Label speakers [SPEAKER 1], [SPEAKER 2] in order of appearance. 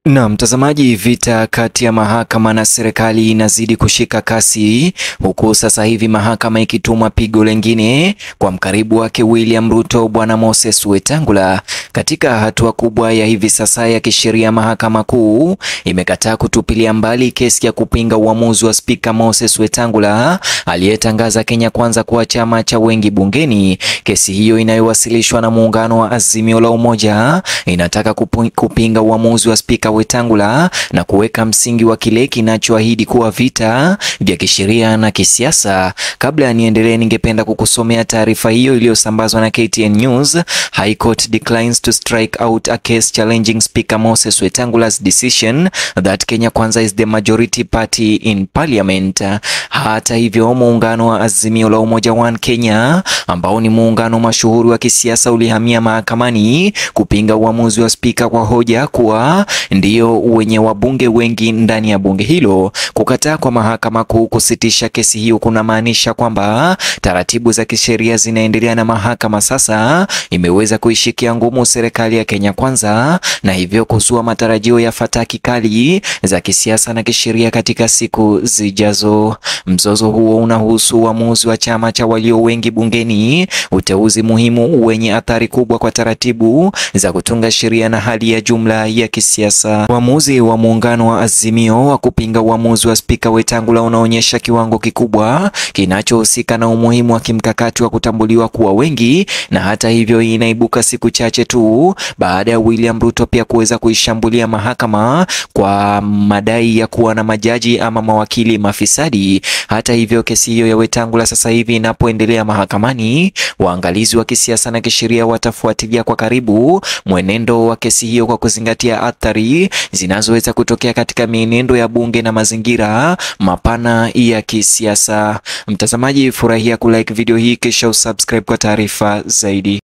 [SPEAKER 1] Na mtazamaji, vita kati ya mahakama na serikali inazidi kushika kasi, huku sasa hivi mahakama ikituma pigo lengine kwa mkaribu wake William Ruto, Bwana Moses Wetangula. Katika hatua kubwa ya hivi sasa ya kisheria, mahakama kuu imekataa kutupilia mbali kesi ya kupinga uamuzi wa spika Moses Wetangula aliyetangaza Kenya Kwanza kuwa chama cha wengi bungeni. Kesi hiyo inayowasilishwa na muungano wa Azimio la Umoja inataka kupu, kupinga uamuzi wa spika Wetangula na kuweka msingi wa kile kinachoahidi kuwa vita vya kisheria na kisiasa. Kabla ya niendelee, ningependa kukusomea taarifa hiyo iliyosambazwa na KTN News. High Court declines to strike out a case challenging Speaker Moses Wetangula's decision that Kenya Kwanza is the majority party in parliament. Hata hivyo, muungano wa Azimio la Umoja One Kenya ambao ni muungano mashuhuri wa kisiasa ulihamia mahakamani kupinga uamuzi wa spika kwa hoja kuwa ndio wenye wabunge wengi ndani ya bunge hilo. Kukataa kwa mahakama kuu kusitisha kesi hiyo kunamaanisha kwamba taratibu za kisheria zinaendelea na mahakama sasa imeweza kuishikia ngumu serikali ya Kenya Kwanza na hivyo kuzua matarajio ya fataki kali za kisiasa na kisheria katika siku zijazo. Mzozo huo unahusu uamuzi wa chama cha walio wengi bungeni, uteuzi muhimu wenye athari kubwa kwa taratibu za kutunga sheria na hali ya jumla ya kisiasa. Uamuzi wa muungano wa Azimio wa kupinga uamuzi wa spika Wetangula unaonyesha kiwango kikubwa kinachohusika na umuhimu wa kimkakati wa kutambuliwa kuwa wengi, na hata hivyo inaibuka siku chache tu baada ya William Ruto pia kuweza kuishambulia mahakama kwa madai ya kuwa na majaji ama mawakili mafisadi. Hata hivyo, kesi hiyo ya Wetangula sasa hivi inapoendelea mahakamani, waangalizi wa kisiasa na kisheria watafuatilia kwa karibu mwenendo wa kesi hiyo kwa kuzingatia athari zinazoweza kutokea katika mienendo ya bunge na mazingira mapana ya kisiasa. Mtazamaji, furahia kulike video hii kisha usubscribe kwa taarifa zaidi.